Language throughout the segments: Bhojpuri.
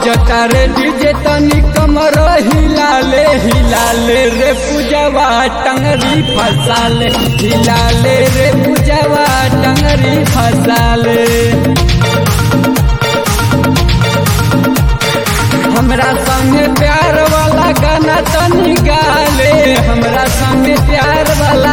बाजता रे डीजे तनी कमर हिलाले हिलाले रे पूजवा टंगरी फसाले हिलाले रे पूजवा टंगरी फसाले हमरा संगे प्यार वाला गाना तनी गाले हमरा संगे प्यार वाला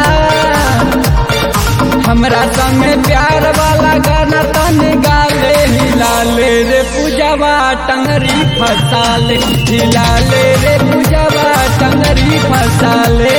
हमरा संगे प्यार वाला गाना तनी गाले हिलाले रे पूजवा टंगरी फसाले हिलाले रे पूजवा टंगरी फसाले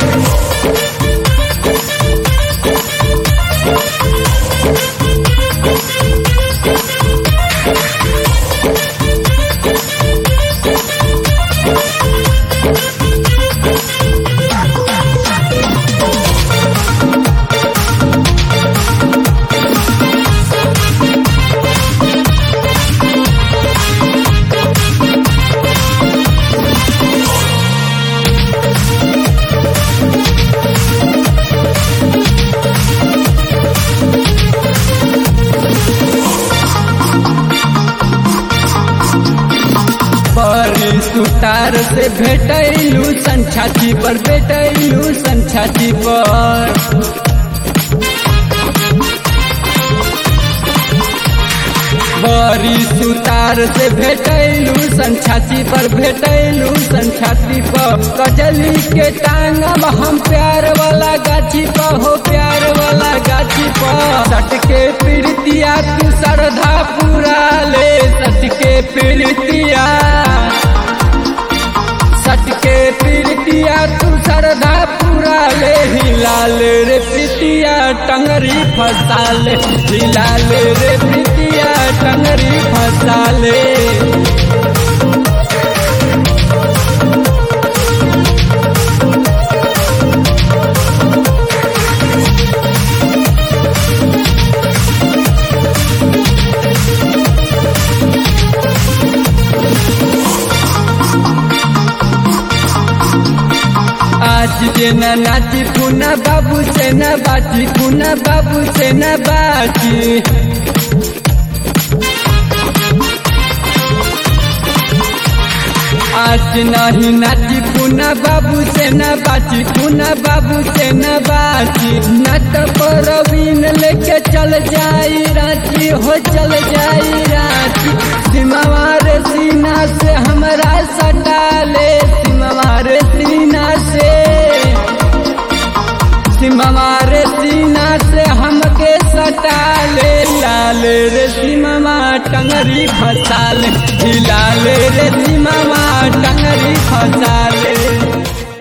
बड़ी सुतार से भेटैलू संछाती पर भेटैलू संछाती पर बड़ी सुतार से भेटैलू संछाती पर भेटैलू संछाती पर कजली के टांगब हम प्यार वाला गाछी पर हो प्यार वाला गाछी पर सटके पीड़तिया तू श्रद्धा पूरा ले सटके पीड़तिया सटके पीड़तिया तू श्रद्धा पूरा ले हिलाल रे प्रीतिया टंगरी फसाले हिलाल रे प्रीतिया टंगरी फसाले आज के न नाची पुना बाबू से न बाची पुना बाबू से न बाची आज नहीं नाची पुना बाबू से न बाची पुना बाबू से न बाची नट परवीन लेके चल जाई रांची हो चल जाई रांची सिमवार सीना से हमरा सटा ले सिमवार सीना से सिमवार सीना से हमके सटा ले लाल रे सिमवा टंगरी फसाल हिलाल रे सिमवा टंगरी फसाल